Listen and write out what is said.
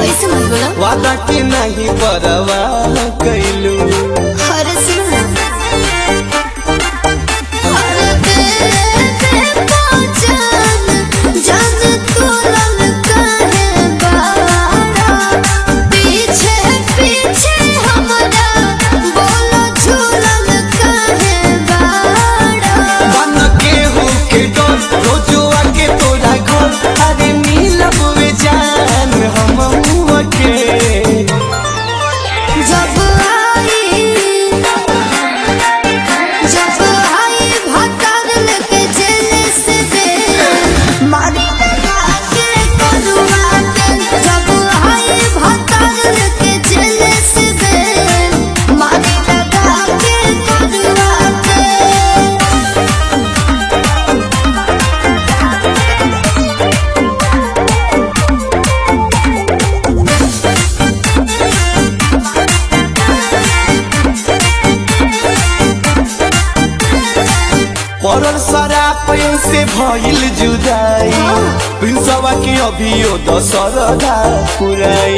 ऐसे मत बोला वादा के नहीं परवाह कैलू अरे सुनो ना अरे बेटे पहचान जान तू रंग काहे बारा पीछे पीछे हमरा बोलो झूलन काहे बारा बन के हो के डर रोजो आके तोरा घर अरे मिलब वे जान हम हुआ के जब आई जब आई भतर लेके जेल से दे मारी लगा के करुआ के जब आई भतर लेके जेल से दे मारी लगा के करुआ के पड़ल सरापन से भइल जुदाई प्रिंसवा के अभियो दशरदा पुराई